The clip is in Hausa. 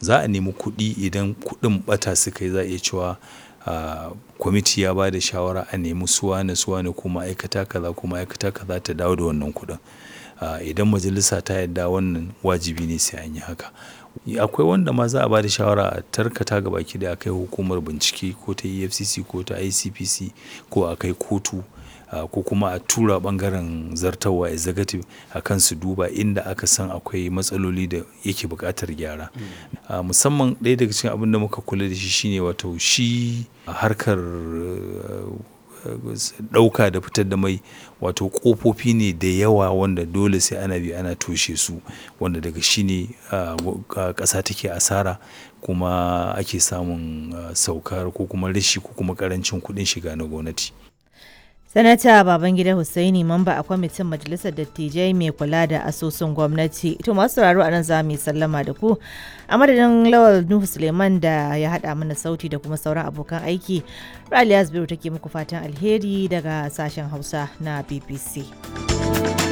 za a nemi kuɗi idan kuɗin ɓata suka yi za a iya cewa kwamiti ya ba da shawara a nemi suwane suwane ko ma'aikata kaza ko ma'aikata kaza ta dawo da wannan kuɗin idan majalisa ta yarda wannan wajibi ne sai an yi haka akwai wanda ma za a ba da shawara a tarkata ga baki da akai hukumar bincike ko ta efcc ko ta icpc ko a kai kotu ko kuma a tura bangaren zartawa executive a kan su duba inda aka san akwai matsaloli da yake buƙatar gyara musamman ɗaya daga cikin abin da muka kula da shi shine wato shi harkar ɗauka da fitar da mai wato ƙofofi ne da yawa wanda dole sai ana bi ana toshe su wanda daga shi ne ƙasa take asara kuma ake samun saukar ko kuma rashi ko kuma ƙarancin kuɗin shiga na gwamnati. sanata babangida hussaini mamba a kwamitin majalisar dattijai mai kula da asusun gwamnati to masu sauraro a nan za mu yi sallama da ku a madadin lawal nuhu suleiman da ya haɗa mana sauti da kuma sauran abokan aiki raliya zubairu take muku fatan alheri daga sashen hausa na bbc